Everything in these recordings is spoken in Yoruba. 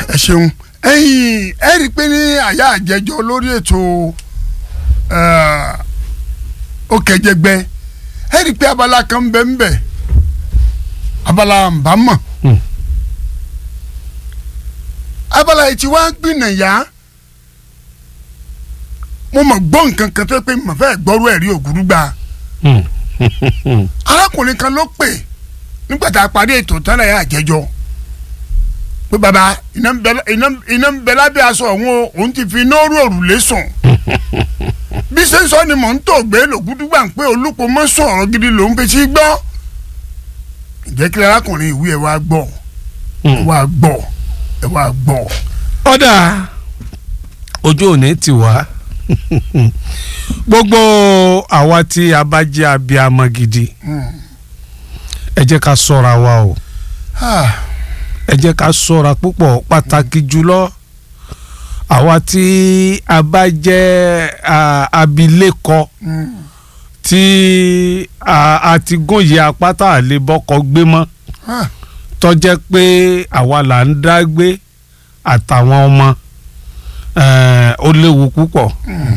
ẹ ṣeun ẹ̀yin ẹ rí i pé ní àyà àjẹjọ lórí ètò òkèjẹgbẹ ẹ rí i pé abala kan bẹ ń bẹ abala nbámọ Hmm. abala yìí tí wàá gbìnàyà mo mọ̀ gbọ́ nǹkan kan tó yẹ pé mo fẹ́ gbọ́rú ẹ̀rí ògúrúgba arákùnrin kan ló pè nígbà tá a parí ètò tán láyà àjẹjọ pé baba iná ń bẹ iná- iná ń bẹ lábẹ́ aṣọ òun o òun ti fi nóòrù òrùlé sùn bí ṣe ń sọ ni mò ń tò gbé lògúdúgbà ń pé olùpọ̀ mọ́ sùn ọ̀rọ̀ gidi lòún fi sí gbọ́ ǹjẹ́ kí arákùnrin ìwé ẹ̀ wá gbọ́ ẹ̀ wá gbọ́ ẹ̀ wá gbọ́ ọ̀dà ojú òní ti wá gbogbo àwa tí a bá jẹ́ abiyamọ gidi Hmm. ẹ jẹ́ ká ṣọ́ra wa o Ah, ẹ jẹ́ ká ṣọ́ra púpọ̀ pàtàkì jùlọ àwa tí a bá jẹ́ ah, abilékọ hmm. tí a a ti gòyè apáta àlebọ́kọ gbé mọ́ Ah, tó jẹ́ pé àwa là ń dá gbé àtàwọn ọmọ eh, ó léwu púpọ̀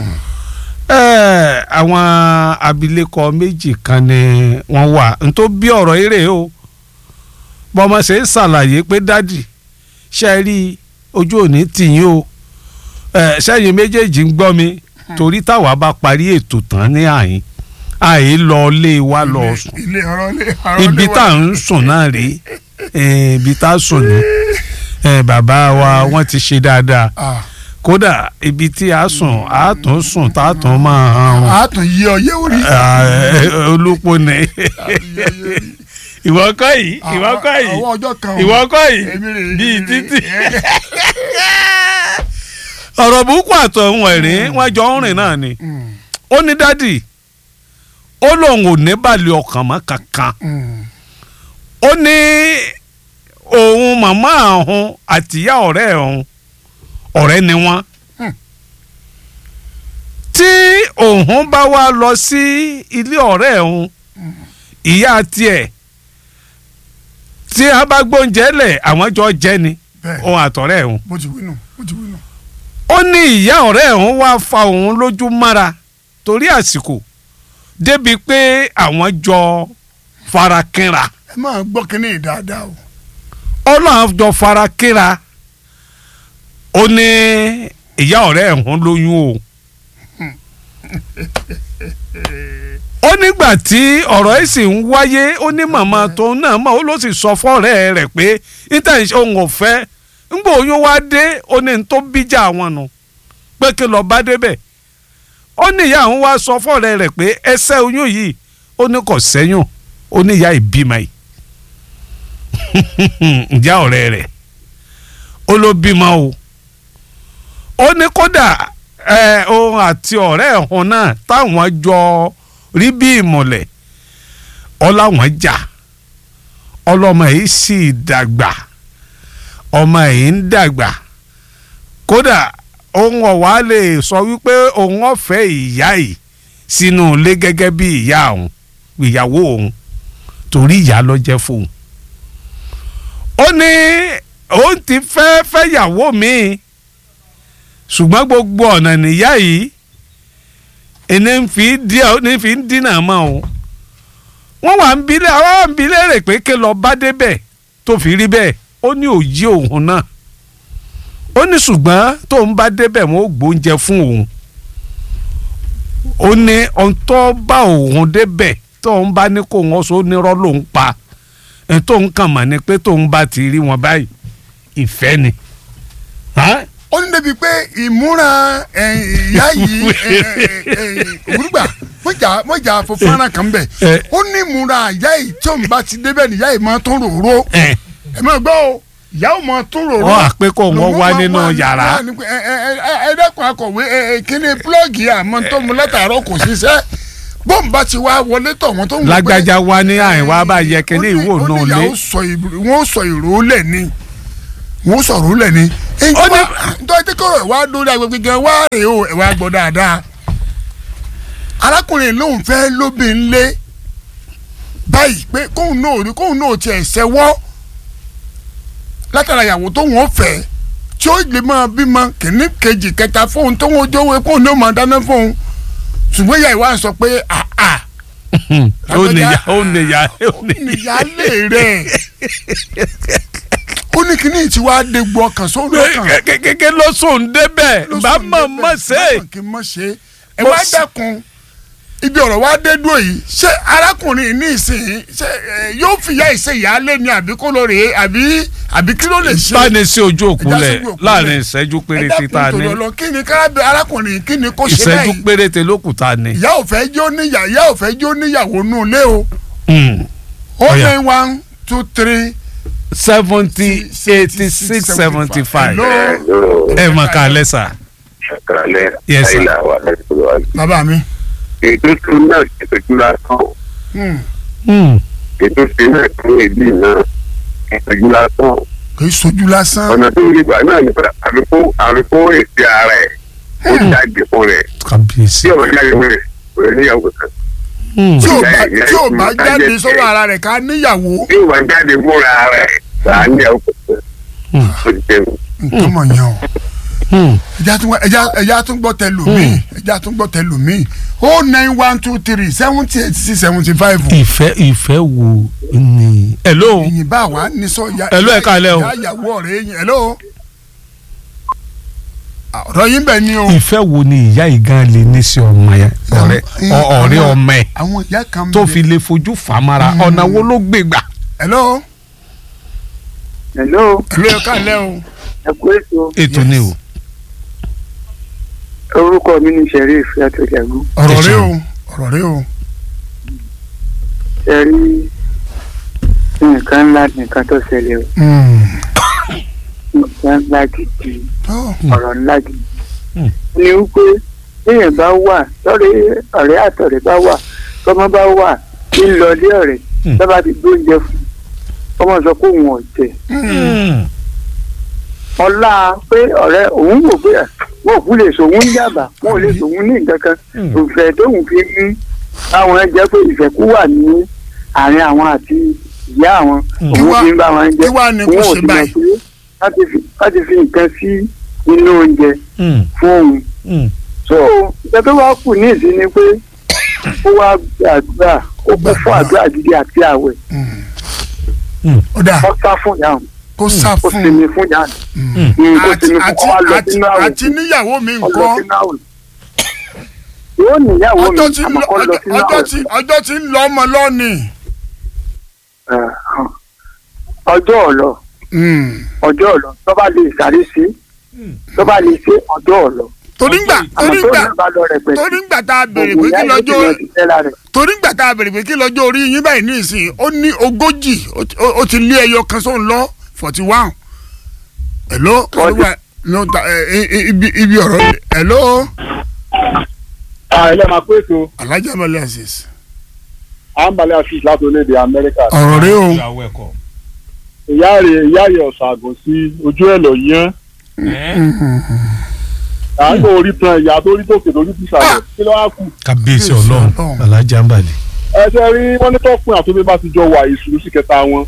Eh, àwọn abilékọ méjì kan ni wọ́n wà ntó bí ọ̀rọ̀ eré o bọ́mọ ṣe ń ṣàlàyé pé dádì ṣe rí ojú òní tìyín o Eh, sẹ́yìn méjèèjì ń gbọ́ mi torí táwa bá parí ètò tán ní àyín àyè lọ lé wa lọ ilé- sùn ilé ọ̀rọ̀ ilé ọ̀rọ̀ ibi ilé wa. tá à ń sùn náà rèé Eh, ibi tá a sùn ní Eh, bàbá wa wọ́n ti ṣe dáadáa Ah, kódà ibi tí a sùn a tún sùn tá a tún máa hàn a tún yí ọyẹ́ orí. olùpọ̀ ní ìwọ kọ́ yìí ìwọ kọ́ yìí àwọn ọjọ́ kan ìwọ kọ́ yìí Èmi rè é, bíi èmi rè é. títì ọ̀rọ̀ burúkú àtọ̀hún ẹ̀rín wọ́n jọ ń rìn náà ni Mm, ó ní dádì ó lóun ò ní balẹ̀ ọkàn mọ́ kankan mm, ó ní òun màmá òun àtìyá ọ̀rẹ́ òun ọ̀rẹ́ ni wọ́n Hmm. tí òun bá wá lọ sí ilé ọ̀rẹ́ òun ìyá tiẹ̀ tí a bá gbóúnjẹ lẹ̀ àwọn jọ jẹ ni bẹ́ẹ̀ òun àtọ̀rẹ́ òun bó ti wí nù bó ti wí nù. ó ní ìyá ọ̀rẹ́ òun wá fa òun lójú mára torí àsìkò débi pé àwọn jọ farakínra ẹ máa gbọ́ kínní yìí dáadáa o. ọlọ́run jọ farakínra ó ní ìyá ọ̀rẹ́ òun lóyún o ó nígbà tí ọ̀rọ̀ yìí sì ń wáyé ó ní màmá tóun náà mọ̀ ó ló sì sọ fọ́ọ̀rẹ́ rẹ̀ pé níta ìṣe òun ò fẹ́ ńgbà oyún wá dé ó ní n tó bíjà àwọn nù pé kí lọ́ọ́ bá débẹ̀ ó ní ìyá àwọn wá sọ fọ́ọ̀rẹ́ rẹ̀ pé ẹsẹ̀ oyún yìí ó ní kò sẹ́yìn ó ní ìyá ìbímọ yìí ìyá ọ̀rẹ́ rẹ̀ ó ló bímọ o ó ní kódà ẹ òun àti ọ̀rẹ́ ẹ̀hún náà táwọn jọ rí bí ìmọ̀lẹ̀ ọláwọn jà ọlọ́mọ yìí sì dàgbà ọmọ yìí ń dàgbà kódà òun ọ̀wá lè sọ wípé òun ọ̀fẹ́ ìyá yìí sínú ilé gẹ́gẹ́ bí ìyá òun ìyàwó òun torí ìyá ló jẹ́ fóun ó ní òun ti fẹ́ fẹ́yàwó míì ṣùgbọ́n gbogbo ọ̀nà nìyá yìí ẹni ń fi díẹ̀ ní fi ń dínà mọ́ o wọ́n wà ń bilẹ̀ àwọn wà ń bilẹ̀ rẹ̀ pé kí lọ bá débẹ̀ tó fi rí bẹ́ẹ̀ ó ní òye òun náà ó ní ṣùgbọ́n tóun bá débẹ̀ wọ́n ó gbóúnjẹ fún òun ó ní ohun tó bá òun débẹ̀ tóun bá ní kó wọn so nírọ́ lòun pa ẹ̀ tóun kàn mọ̀ ni pé tóun bá ti rí wọn báyìí ìfẹ́ ni. Hàn? ó ní débi pé ìmúra ẹ̀, ìyá yìí òwúrúgbà mọ̀jà mọ̀jà fọfọ́nrán kan bẹ̀ Eh. ó ní ìmúra ìyá yìí tí òun bá ti débẹ̀ ní ìyá yìí máa tún ròró ẹ̀ ẹ máa gbọ́ o ìyá ò máa tún ròró. wọ́n á pé kó wọ́n Lòun wá máa nínú wá- yàrá. wá ní pé, ẹ ẹ ẹ ẹ dẹ́kun akọ̀wé ẹ ẹ kíni púlọ́ọ̀gì àmọ́ tó mu látàárọ̀ kò ṣiṣẹ́ bọ́ǹbù bá ti wá wọlé tọ̀ wọ́n tó ń wò pé- lágbájá wa ní àìwá bá yẹ kíní ó ní- ìwò ó ní náà ìyá lé ó sọ ìbò- wọ́n sọ ìró lẹ̀ ni wọ́n sọ ìró lẹ̀ ni. Ó ní- nítorí tí kò wá lórí agbègbè gan wá rè o ẹ̀ wá gbọ́ dáadáa. arákùnrin lòun fẹ́ lóbìn lé báyìí pé kóun náà rí kóun náà tiẹ̀ ṣẹ́wọ́ látara ìyàwó tó wọ́n fẹ́ tí ó lè máa bímọ kìíní kejì kẹta fóun tó ń ojó epo ní ó máa dáná fóun ṣùgbọ́n ìyá ìwà sọ pé àà ó nìyá ó nìyá ó nìyá. níyàlé rẹ̀ ó ní kíní tí wàá dégbò ọkàn sórí ọkàn kékeré ló sùn débẹ̀ ló bá sùn mọ̀ débẹ̀, mọ̀ ṣe bá mọ̀ kí n mọ̀ ṣe ẹ Mo wá s- dẹ́kun ibi ọ̀rọ̀ wa dé dúró yìí ṣé arákùnrin ní ìsìn ṣé ẹ, yóò fìyà ìṣe ìyáálé ni àbí kó lóore àbí àbí kí ló lè ṣe báni sí ojú òkú Ẹja lẹ̀ sójú òkú láàrin lẹ̀. ìṣẹ́jú ẹ péréte tá a dákun ní torí Ọlọ́run, kí ni kárábì arákùnrin kí ni kó ṣe ìṣẹ́jú báyìí péréte ló kù tá a ní. ìyá ò fẹ́ jó níyà ìyá ò fẹ́ jó níyàwó nù lé o Mm. ó Ọ̀yà. ní one two three seventy eighty six seventy five Hello. ẹ mọ̀ ká lẹ́sà. ṣàkàlẹ̀ Yes, sir. àìlà wà lẹ́sọ̀rọ̀ wa. bàbá mi ètò tó náà ìtọ́jú lásán hmm, ètò tó náà tó èdè náà ìtọ́jú lásán kì í sojú lásán ọ̀nà tó rí gbà náà nípa àfikún àfikún èsì ara ẹ̀ ó jáde fún rẹ̀ kábíyèsí. tí ọ̀rọ̀ jáde fún rẹ̀ kò ní níyàwó kan tí ò bá ìyá- ìyá tí ò ìfún bá ká jáde jẹ́ sọ́wọ́ tiẹ̀. ara rẹ̀ ká níyàwó tí ìwà jáde fúnra rẹ̀ là á níyàwó kan Hmm. ó ti jẹun. nǹkan mọ̀ yẹn o ẹja tún ẹja ẹja tún gbọ́ tẹ lùmí ẹja tún gbọ́ tẹ lùmí o nine one two three seventy eight six seventy five ìfẹ́ ìfẹ́ wo ni. hello ìyìn bá wa ní sọ ya Hello, ẹ káalẹ́ o. ya ìyàwó ọ̀rẹ́ yín hello Ah, ọ̀rọ̀ yín bẹ̀ ni o ìfẹ́ wo ni ìyá ìgan lè ní sí ọmọ yẹn ọ̀rẹ́ ọ- ọ̀rẹ́ àwọn- ọmọ ẹ̀ àwọn ìyá kan tó bẹ- fi lè fojú fàmára ọ̀nà wo ló gbé gbà. hello hello hello ẹ káalẹ́ o ẹ kú ètò ètò ni o. orúkọ mi ní sheriff yàtọ̀jàgún ọ̀rọ̀ Ẹ rẹ ṣeun. o ọ̀rọ̀ rẹ o ẹ rí nǹkan ńlá nǹkan tó ṣẹlẹ̀ o Hmm. nǹkan ńlá gidi Oh, ọ̀rọ̀ ńlá gidi Hmm. ni wípé téèyàn bá wà lọ́rẹ́ ọ̀rẹ́ àtọ̀rẹ́ bá wà tọ́mọ bá wà ní lọlé ọ̀rẹ́ Hmm. tọ́ba ti gbóúnjẹ fún ọmọ sọ pé òun ò jẹ hmm. ọlá pé ọ̀rẹ́ òun wò pé à, wọn ò kú lè sòun yàbá wọn ò lè sòun ní nǹkan kan Hmm. ìfẹ́ tóun fi mú àwọn ẹ jẹ́ pé ìfẹ́ kú wà ní àárín àwọn àti ìyá àwọn Hmm. òun Kí wá- fi ń bá wọn jẹ kí wá ni kò òun ò ṣe sì mọ̀ báyìí? pé láti fi- láti fi nǹkan sí inú oúnjẹ Mm, fún òun mm. so ìgbà tó wá kù ní ìsín ni pé ó wá gbàdúrà ó kún fún àdúrà gidi àti àwẹ̀ ó dà ó sá fún ìyá òun kó sá ó fún sinmi fún ìyá òun Hmm. Mm, kó àti sinmi fún àti ọ wá lọ àti sínú àwẹ̀ àti níyàwó mi ọlọ nǹkan sínú àwẹ̀ yóò níyàwó mi ọjọ́ tí ń àmọ́ lọ kọ́ lọ sínú ọjọ́ àwẹ̀ tí ọjọ́ tí ń lọ ọmọ lọ́ọ̀nì. Eh, hàn. ọjọ́ ọ̀lọ́ ọjọ́ ọ̀lọ́ tó bá lè sáré sí tó bá lè ṣe ọjọ́ ọ̀lọ́ torí ngbà àmọ́ torí tó ngbà náà bá lọ rẹpẹtẹ torí ngbà tá a béèrè òògùn pé kí ìyá yìí ti lọ́jọ́ lọ sí tẹ́lá rẹ̀ torí ngbà tá a béèrè pé kí lọ́jọ́ orí yín báyìí ní ìsìn ó ní ogójì ó ti- ó- ó ti lé ẹyọ kan sóun lọ forty one. hello olúwa no ta ẹ ẹ ibi ibi ọ̀rọ̀ hello ilé máa pé ètò alhaji amali aziz àǹbalẹ̀ afis láti orílẹ̀-èdè amẹ́ríkà ọ̀rọ̀ rẹ o ìyàwó ẹ̀kọ́. ìyá rẹ̀ ìyá rẹ̀ ọ̀sàgùn sí ojú ẹ̀ lọ yẹn à ń gbọ́ orí tan ìyá tó rí tòkè lórí tìsàlẹ̀ kí ló wá kù. kábíyèsí Kábíyèsí ọlọ́run Ọlọ́run. alájà ń balẹ̀. ẹ ṣe rí wọ́n ní tọ́kùn àtúndé bá ti jọ wà ìṣúrú sí kẹta wọn.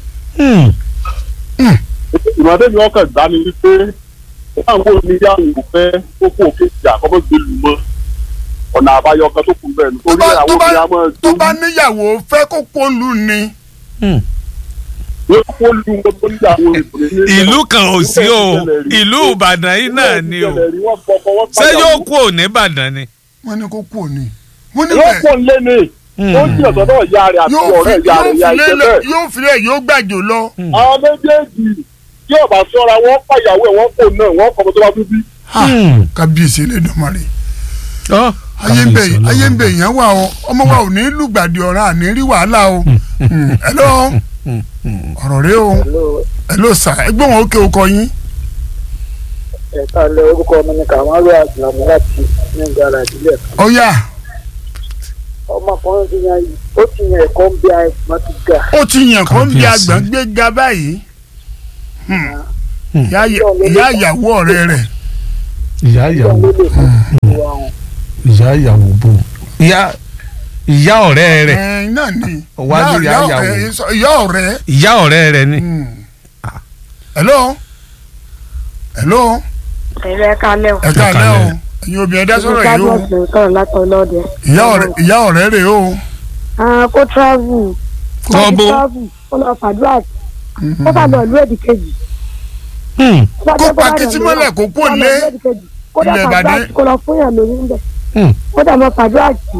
ìmọ̀tẹ́ mi ọkàn gbá ni wípé táwọn oníyàwó fẹ́ kókó òkè ìjà kọ́kọ́ gbé lù mọ́ ọ̀nà àbáyọ kan tó kù bẹ́ẹ̀ tó nítorí bá tó àwọn bá obìnrin àmọ́ tó bá níyàwó fẹ́ kó polu ni yóò kó lu wọn tó níyàwó ìbùdó ìlú kan ò sí o ìlú ìbàdàn yìí náà ni o ṣé yóò kú òní ìbàdàn ni. wọ́n ní kó kú ni wọ́n ní yóò bẹ́ẹ̀ pọ̀ lé ní ó ń jìyà sọ́dọ̀ ìyá rẹ̀ àti yóò fi ọ̀rẹ́ ìyá yóò rẹ̀ ìyá fi ìṣẹ́ lé bẹ́ẹ̀. yóò fi lé yóò gbàjò lọ. àwọn méjèèjì tí ọba sọ́ra wọ́n pàyàwó ẹ̀ wọ́n kò náà wọ́n kọ́ ọmọ tó bá tún bí. kábíyèsí Elédùmarè Ọ́, ayé ń bẹ kábíyèsí Ọlọ́run. ayé ń bẹ èèyàn wà o ọmọ wa ò ní lùgbàdì ọ̀ràn àní rí wàhálà o hello ọ̀rọ̀ rẹ o hello sà ẹgbẹ́ wọn ó ké okọ yín ẹ̀ka lẹ orúkọ mi ní kàmáwé àgbàmù láti ní gbàrà ìdílé ọ̀yà ọmọkùnrin ti yan ó ti yan ẹ̀kọ́ ń bí àìsàn ti ga ó ti yàn kó ń bí Kábíyèsí. àgbà gbé ga báyìí Hmm. ìyá ìyá ìyàwó ọ̀rẹ́ rẹ̀ ìyá ìyàwó ló lè fún ìwà wọn. ìyá ìyàwó bò ìyá ìyá ọ̀rẹ́ rẹ̀ ẹ̀ náà ni Wá ní ìyá ìyàwó. ẹ̀, sọ- ìyá ọ̀rẹ́ ìyá ọ̀rẹ́ rẹ̀ ni. Hmm. hello hello ẹ̀rọ ẹ̀ka lẹ́wọ̀. ẹ káàlẹ́ o káalẹ́. ẹ̀yin obìnrin ẹ dá sọ̀rọ̀ yìí o ló sọ̀rọ̀ látọ̀ lọ́dẹ. ìyá ọ̀rẹ́ ìyá ọ̀rẹ́ rè o Ah, kó travel. Tọ́ bó? Kó travel. Kó lọ fàdúrà sí. Kó bá lọ ìlú èdè kejì. Hmm, Kó bá Kó jẹ́ pa bá títí lọ mọ́lẹ̀ lọ- kó kó lọ lé ìlú èdè kejì. Kó dẹ̀ ilẹ̀ fàdúrà Ìbàdàn. sí, kó lọ fún yàn lórí ń bẹ̀. hmm, Kó dẹ̀ mọ fàdúrà sí.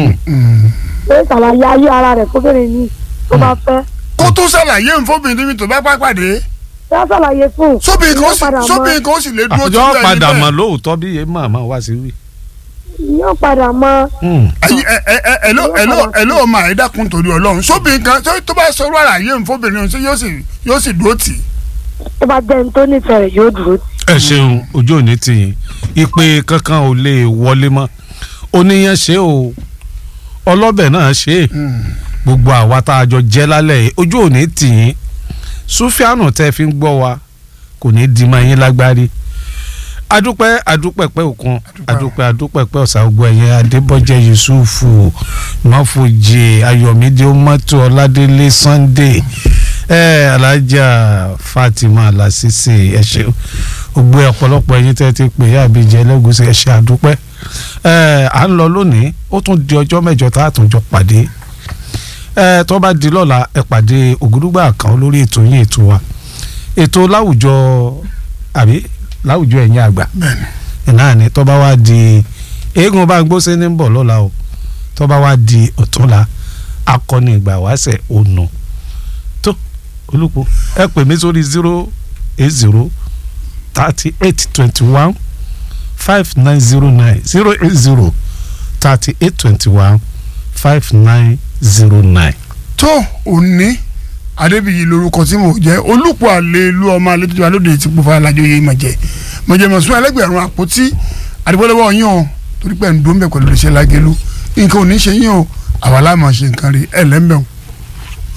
Pé ṣàlàyé ayé ara rẹ̀ kóbìnrin ní tó bá fẹ́. kó tó ṣàlàyé nfọ́bìnrin níbi tó bá pàpàdé Ṣé ṣàlàyé fún un? sóbìnrin kan ó Yóò sì padà mọ- sóbìnrin kan ó sì lè dúró àjọ ẹni padà bẹ́ẹ̀. mọ̀ lóòótọ́ bí yé màmá wá sí wí. Yóò padà mọ. Hmm, ẹyin ẹ ẹ ẹ ẹ ló ẹ ló ẹ ló máa ẹ dákun torí Ọlọ́run sóbìnrin kan tó tó bá sọ̀rọ̀ àlàyé nfọ́bìnrin ọ̀hún sí yóò sì yóò sì dúró tì í. Tó bá jẹ́ ní tó nífẹ̀ẹ́ rẹ̀ yóò dúró tì. ẹ ṣeun ojú òní ti yín ìpè kankan ò lè wọlé mọ́ oníyan ṣe o ọlọ́bẹ̀ náà ṣe é gbogbo àwa tá a jọ jẹ́ lálẹ́ yìí ojú òní tì yín Súfíànù tẹ́ fi ń gbọ́ wa kò ní di máa yín lágbárí adúpẹ́ adúpẹ́ pẹ́ òkun adúpẹ́ adúpẹ́ pẹ́ ọ̀sà gbogbo ẹ̀yẹ adébọ́jẹ́ yusufu mọ́fojì ayọ̀mídé mọ́tò ọládélé sunday ẹ̀ alájà fatima lasisi ẹ̀ ṣeun gbogbo ọ̀pọ̀lọpọ̀ ẹ̀yin tẹ́ ti pè é àbíjẹ́ ẹlẹ́gùsì ẹ̀ ṣe àdúpẹ́ ẹ̀ à ń lọ lónìí ó tún di ọjọ́ mẹ́jọ tá a tún jọ pàdé ẹ̀ tó bá di lọ́la ẹ̀ pàdé ògúdúgbà kan lórí ètò yín ètò wa ètò láwùjọ àbí láwùjọ ẹ̀yin àgbà náà ni tó bá wá di eégún bá ń gbóṣe ní bọ̀ lọ́la o tó bá wá di ọ̀túnla akọni ìgbà wáṣẹ̀ ònà tó olùkọ́ ẹ pè mí sórí zero eight zero thirty eight twenty one five nine zero nine zero eight zero thirty eight twenty one five nine zero nine. tó òní adébíyí lorúkọ tí mo jẹ olùpọ̀ àlè ìlú ọmọ alẹ́ tó ti wà lóde tí kò fà lájọ yé ma jẹ mo jẹ mọ̀ sún ẹlẹ́gbẹ̀rún àpótí àdìbọ́lọ́wọ́ yín o torí pé ń dún bẹ́ẹ̀ pẹ̀lú iṣẹ́ lágẹ̀lú nǹkan ò ní ṣe yín o àwa láàmú ṣe nǹkan rí ẹ̀ lẹ́mbẹ̀ẹ́